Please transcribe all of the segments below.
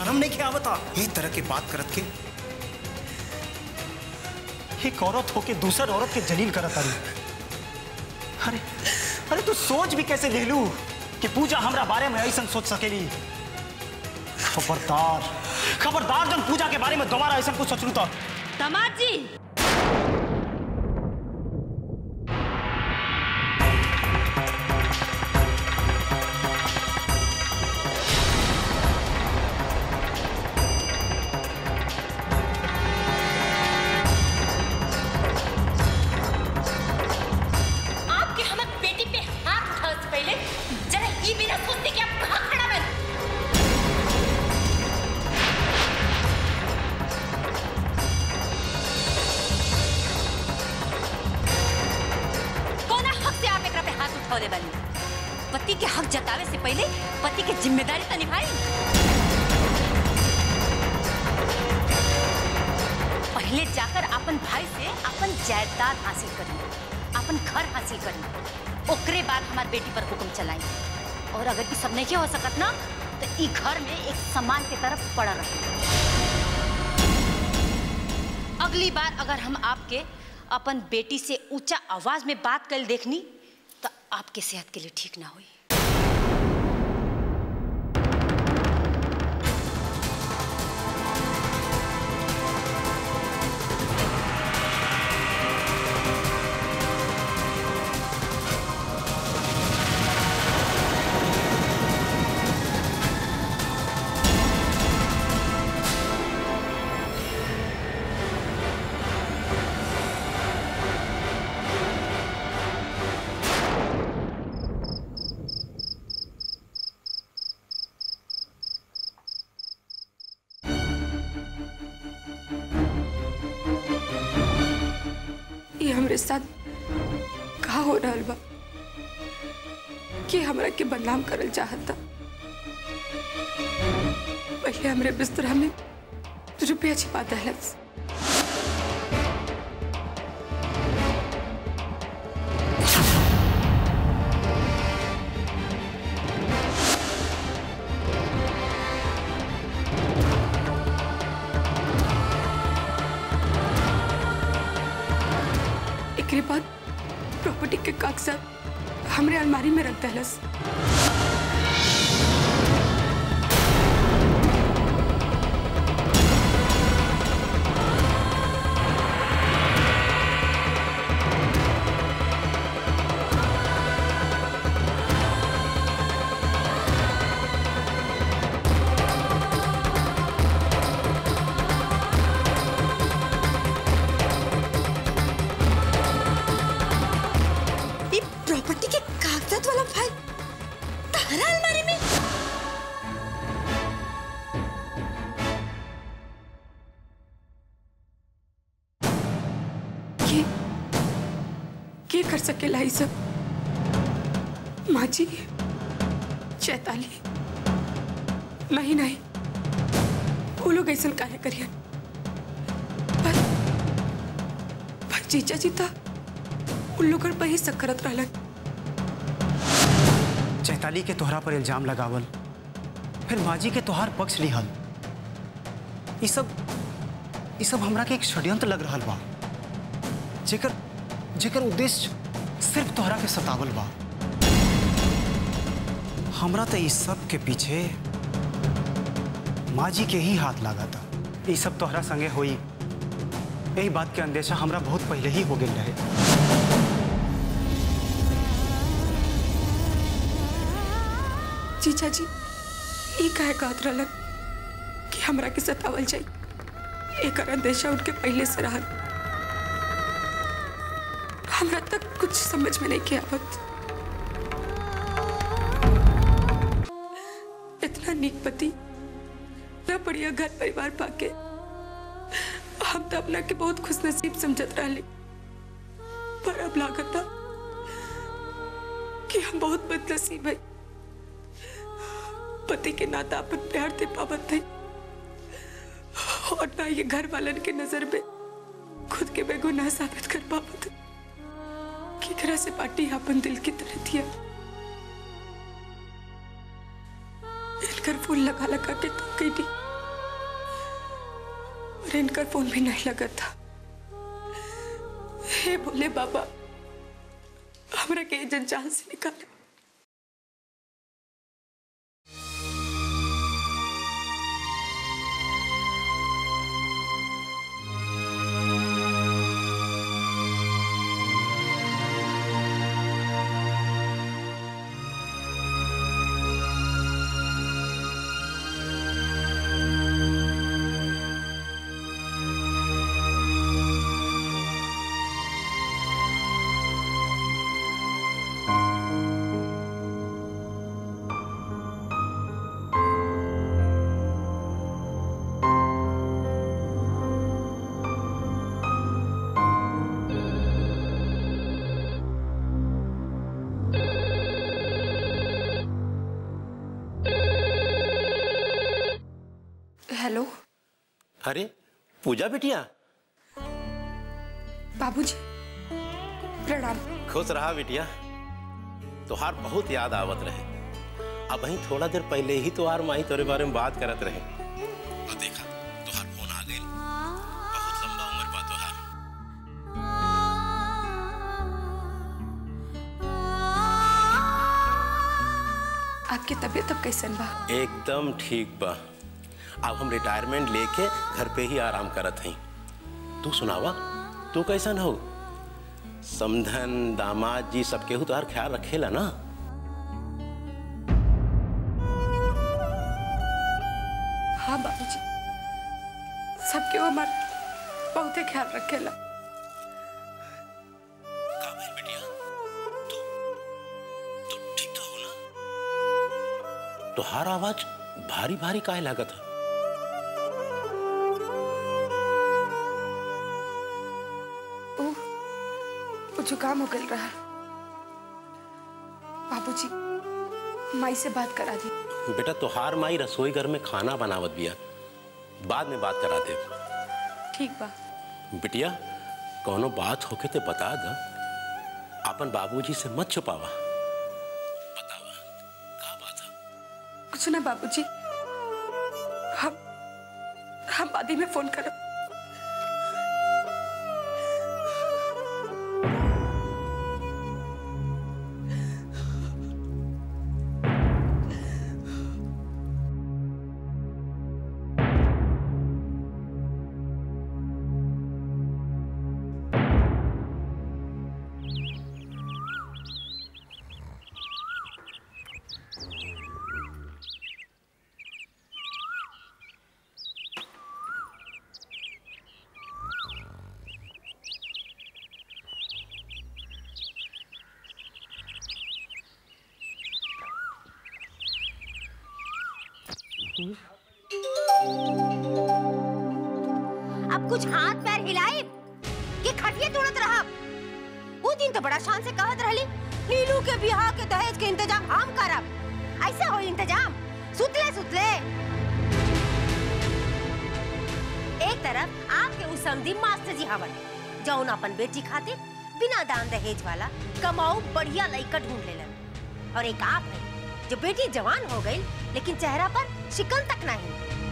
शर्म नहीं के आवता ये तरह के बात करत के एक औरत होके दूसर औरत के जलील करत तारी अरे अरे तू सोच भी कैसे ले लू कि पूजा हमरा बारे में ऐसा सोच सकेली खबरदार खबरदार जब पूजा के बारे में दोबारा ऐसा कुछ सोचलू तो दामाद जी आपके हमर बेटी पे हाथ उठाओ से पहले जरा ई बिना सोचते कि आप कहाँ खड़ा बन कौन हक से आप एकरा पे हाथ उठावले बानी पति के हक जतावे से पहले पति के जिम्मेदारी तो निभाई पहले जाकर अपन भाई से अपन जायदाद हासिल करी अपन घर हासिल करी ओकरे बाद हमार बेटी पर हुक्म चलाई और अगर ई सब नहीं हो सकत ना तो ई घर में एक सम्मान के तरफ पड़ा रहे अगली बार अगर हम आपके अपन बेटी से ऊंचा आवाज में बात कर देखनी तो आपके सेहत के लिए ठीक ना हुई ये हमरे साथ का हो रहल बा कि हमरा के बदनाम करल चाहता पहले हमरे बिस्तरा में रुपया छिपा दहलस एकरे बाद प्रॉपर्टी के कागजात हमरे अलमारी में रख दहलस ये प्रॉपर्टी के कागजात वाला फाइल तारा अलमारी में के के कर सकेला ई सब माँ जी चैताली नहीं नहीं वो लोग ऐसा कार्य करियन पर पर जीजा जी था उन लोगन पर ही सकरत रहलन चैताली के तोहरा पर इल्जाम लगावल फिर माजी के तोहार पक्ष लिहल ई सब ई सब हमरा के एक षड्यंत्र लग रहल बा जेकर जेकर उद्देश्य सिर्फ तोहरा के सतावल बा हमरा तो इस सब के पीछे माजी के ही हाथ लागा था ई सब तोहरा संगे होई यही बात के अंदेशा हमरा बहुत पहले ही हो गेल रहे जीजा जी ये काहे कहत रहलन कि हमरा के सतावल जाई एक अंदेशा उनके पहले से रहल हमरा तक कुछ समझ में नहीं के आवत इतना नीक पति इतना बढ़िया घर परिवार पाके हम तो अपना के बहुत खुश नसीब समझत रहली पर अब लागता कि हम बहुत बदनसीब है पति के नाता अपन प्यार दे पावत थे और ना ये घर वालन के नजर में खुद के बेगुनाह साबित कर पावत की तरह से पार्टी अपन दिल की तरह दिया इनकर फूल लगा लगा के तो कहीं और इनका फोन भी नहीं लगा था हे बोले बाबा हमरा के ये जंजाल से निकाले हेलो अरे पूजा बिटिया बाबूजी प्रणाम खुश रहा बिटिया तोहार बहुत याद आवत रहे अब वहीं थोड़ा देर पहले ही तोहार माई तोरे बारे में बात करत रहे और देखा तोहार फोन आ गई बहुत लंबा उम्र बा तोहार आपकी तबीयत अब कैसन बा एकदम ठीक बा अब हम रिटायरमेंट लेके घर पे ही आराम करत हई तू सुनावा तू कैसन हो समधन दामाद जी सब केहू तोहार ख्याल रखेला ना हाँ बाबूजी सबके वो हमार बहुते ख्याल रखेला का भइल बिटिया तू तू ठीक तो हो ना तोहार आवाज भारी भारी काहे लागत है ओ वो जुकाम हो गल रहा बाबूजी माई से बात करा दी बेटा तोहार माई रसोई घर में खाना बनावत बिया बाद में बात करा दे ठीक बा बिटिया कोनो बात होके ते बता द अपन बाबूजी से मत छुपावा बतावा का बात है कुछ ना बाबूजी हम हम बाद में फोन करब अब कुछ हाथ पैर हिलाए कि खटिया तोड़त रहा वो दिन तो बड़ा शान से कहत रहली नीलू के बिहार के दहेज के इंतजाम हम करब ऐसे हो इंतजाम सुतले सुतले एक तरफ आपके उस समधी मास्टर जी हवन जौन अपन बेटी खातिर बिना दान दहेज वाला कमाऊ बढ़िया लड़का ढूंढ लेलन और एक आप है जो बेटी जवान हो गई लेकिन चेहरा पर शिकन तक नहीं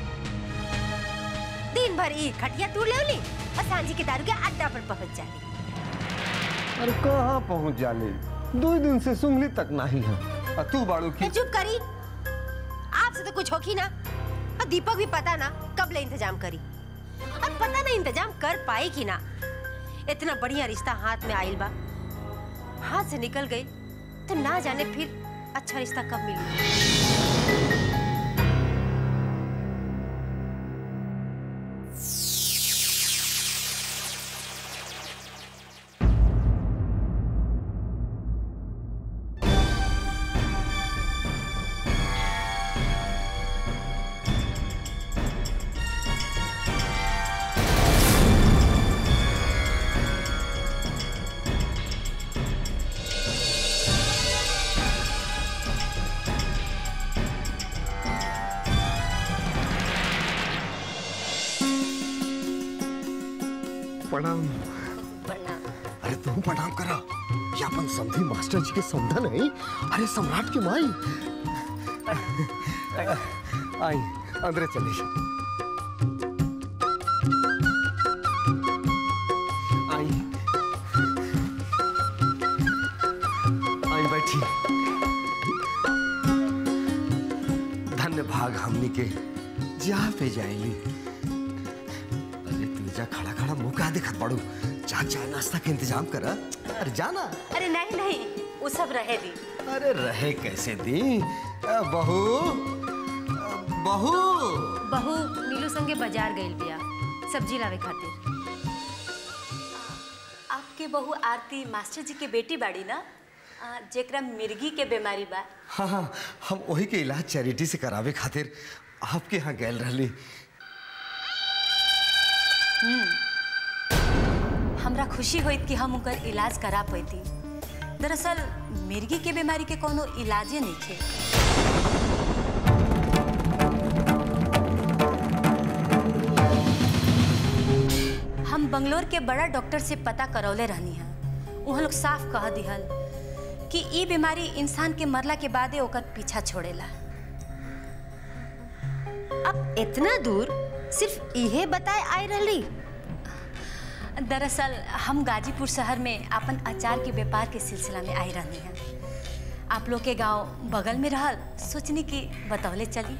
दिन भर ई खटिया तू ले ली और सांझी के दारू के अड्डा पर पहुंच जाली अरे कहाँ पहुंच जाले दो दिन से सुंगली तक नहीं है और तू बाड़ू की तो चुप करी आपसे तो कुछ होगी ना और दीपक भी पता ना कब ले इंतजाम करी और पता ना इंतजाम कर पाए कि ना इतना बढ़िया रिश्ता हाथ में आइल बा हाथ से निकल गई तो ना जाने फिर अच्छा रिश्ता कब मिली प्रणाम अरे तुम प्रणाम करा ये अपन समधी मास्टर जी के समधन है अरे सम्राट की माई आई अंदर चली बैठी धन्य भाग हमनी के जहाँ पे जाइली अरे तू जा खड़ा खड़ा मुंह का दिखत पड़ू जा चाय नाश्ता के इंतजाम कर अरे जाना अरे नहीं नहीं वो सब रहे दी अरे रहे कैसे दी अ, बहू अ, बहू बहू नीलू संगे बाजार गइल बिया सब्जी लावे खातिर आपके बहू आरती मास्टर जी के बेटी बाड़ी ना आ, जेकरा मिर्गी के बीमारी बा हाँ हाँ हम वही के इलाज चैरिटी से करावे खातिर आपके यहाँ गैल रहली हमरा खुशी होइत कि हम उनकर इलाज करा पैती दरअसल मिर्गी के बीमारी के कोनो इलाजे नहीं थे हम बंगलोर के बड़ा डॉक्टर से पता करौले रहनी है वहाँ लोग साफ कह दिहल कि ई बीमारी इंसान के मरला के बादे ओकर पीछा छोड़ेला अब इतना दूर सिर्फ इहे बताए आई रहली दरअसल हम गाजीपुर शहर में अपन अचार के व्यापार के सिलसिला में आई रहनी हैं आप लोग के गांव बगल में रहल सोचनी कि बतौले चली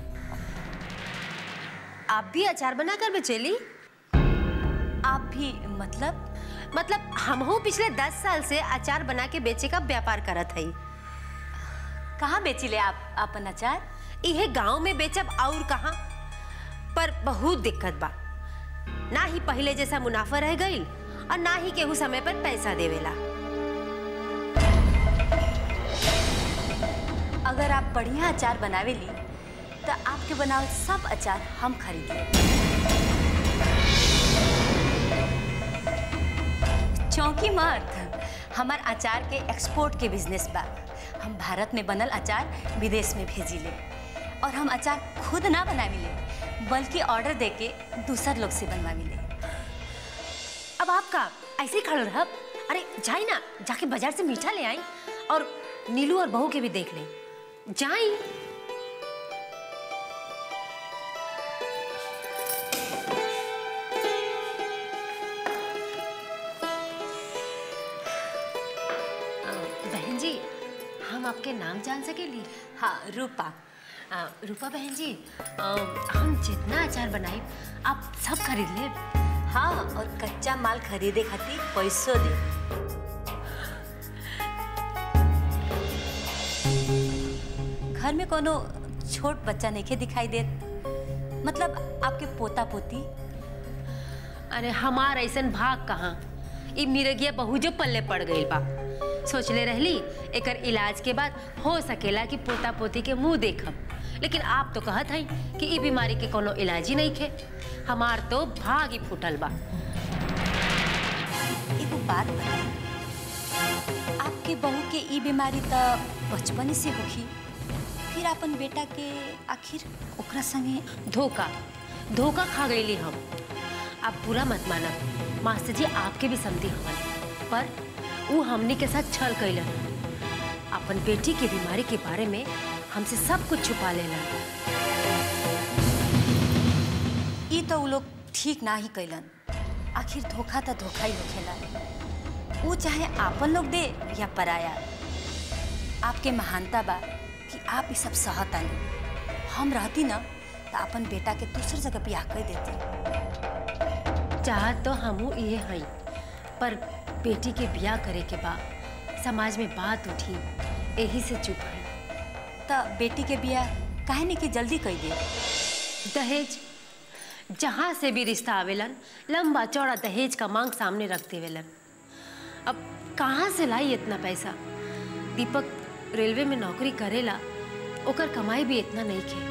आप भी अचार बना कर बेचेली आप भी मतलब मतलब हमहू पिछले दस साल से अचार बना के बेचे का व्यापार करत हई कहाँ बेचिले आप अपन अचार इहे गांव में बेचब और कहाँ पर बहुत दिक्कत बा ना ही पहले जैसा मुनाफा रह गईल और ना ही केहू समय पर पैसा देवेला अगर आप बढ़िया अचार बनावे ली तो आपके बनावल सब अचार हम खरीद लेब चौंकी मत हमार अचार के एक्सपोर्ट के बिजनेस बा हम भारत में बनल अचार विदेश में भेजी ले और हम अचार खुद ना बनावी ले बल्कि ऑर्डर देके दूसर लोग से बनवावी ले अब आपका ऐसे ही खड़े रहब अरे जाई ना जाके बाजार से मीठा ले आई और नीलू और बहू के भी देख ले जाई अ, बहन जी हम आपके नाम जान सकेली हाँ रूपा अ, रूपा बहन जी अ, हम जितना अचार बनाई आप सब खरीद ले हाँ और कच्चा माल खरीदे खातिर पैसों दे घर में कोनो छोट बच्चा नहीं दिखाई देत मतलब आपके पोता पोती अरे हमार ऐसन भाग कहाँ ई मिरगिया बहु जो पल्ले पड़ गई बा सोचले रहली एकर इलाज के बाद हो सकेला कि पोता पोती के मुंह देखब लेकिन आप तो कहत हई कि ई बीमारी के कोनो इलाज ही नहीं खे हमार तो भाग ही फूटल बा एगो बात बताई आपके बहू के ई बीमारी त बचपन से होखी फिर अपन बेटा के आखिर ओकरा संगे धोखा धोखा खा गईली हम आप पूरा मत मानब मास्टर जी आपके भी समझी हवन पर वो हमने के साथ छल कैलन अपन बेटी की बीमारी के बारे में हमसे सब कुछ छुपा लेलन ई तो उ लोग ठीक ना ही कैलन आखिर धोखा तो धोखा ही होखेला वो चाहे आपन लोग दे या पराया आपके महानता बा कि आप ये सब सहत आनी हम रहती ना तो अपन बेटा के दूसर जगह ब्याह कर देती चाहत तो हमू ये हई पर बेटी के बिया करे के बा समाज में बात उठी यही से चुप है तो बेटी के बियाह काहे नहीं कि जल्दी कर दे दहेज जहाँ से भी रिश्ता आवेलन लंबा चौड़ा दहेज का मांग सामने रख देवेलन अब कहाँ से लाई इतना पैसा दीपक रेलवे में नौकरी करेला ओकर कमाई भी इतना नहीं खे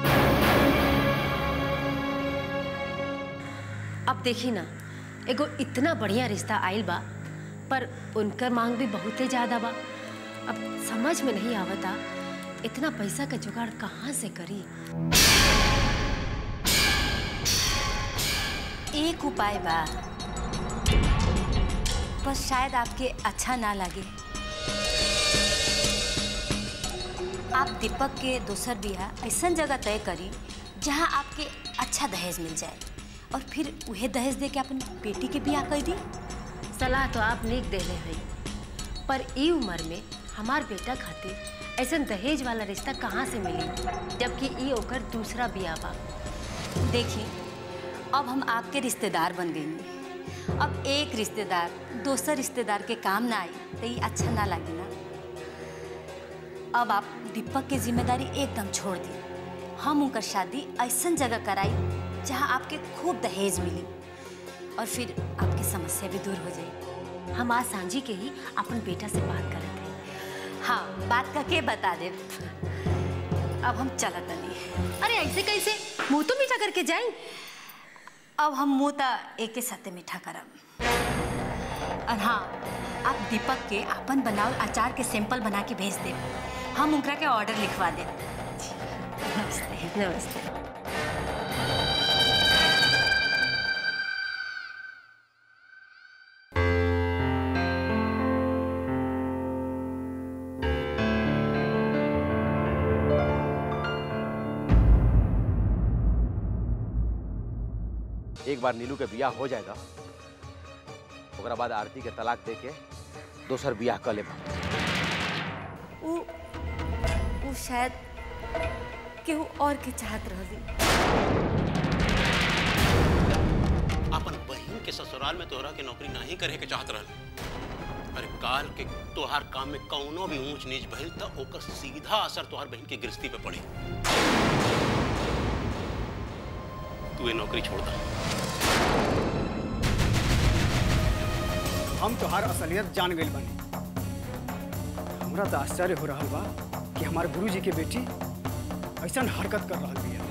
अब देखी ना एगो इतना बढ़िया रिश्ता आइल बा पर उनकर मांग भी बहुते ज्यादा बा अब समझ में नहीं आवता इतना पैसा का जुगाड़ कहाँ से करी एक उपाय बा बस शायद आपके अच्छा ना लगे आप दीपक के दोसर बियाह ऐसा जगह तय करी जहाँ आपके अच्छा दहेज मिल जाए और फिर वह दहेज दे के अपनी बेटी के बियाह कर दी सलाह तो आप नीक देले हैं पर ई उम्र में हमार बेटा खातिर ऐसा दहेज वाला रिश्ता कहाँ से मिली जबकि ई ओकर दूसरा बिया बा देखिए अब हम आपके रिश्तेदार बन गई अब एक रिश्तेदार दूसर रिश्तेदार के काम ना आई तो ये अच्छा ना लगे ना अब आप दीपक की जिम्मेदारी एकदम छोड़ दी हम उनकर शादी ऐसा जगह कराई जहाँ आपके खूब दहेज मिली और फिर आपकी समस्या भी दूर हो जाएगी हम आज सांझी के ही अपन बेटा से बात करत हैं हाँ बात करके बता दे अब हम चलत नहीं अरे ऐसे कैसे मुंह तो मीठा करके जाई अब हम मुँह ता एक के साथे मीठा करब और हाँ आप दीपक के अपन बनावल अचार के सैंपल बना के भेज दे हम उनकरा के ऑर्डर लिखवा दे नमस्ते नमस्ते एक बार नीलू के बियाह हो जाएगा ओकरा बाद आरती के तलाक दे के दोसर बियाह कर लेब वो वो शायद केहू और के चाहत रहली अपन बहन के ससुराल में तोहरा के नौकरी नहीं करे के चाहत रहल अरे काल के तोहार काम में कौनो भी ऊंच नीच भइल त ओकर सीधा असर तोहार बहन के गृहस्थी पे पड़ी तू ये नौकरी छोड़ दा हम तोहार असलियत जान गइल बानी हमरा तो आश्चर्य हो रहा बा कि हमारे गुरुजी के बेटी ऐसा हरकत कर रहा बिया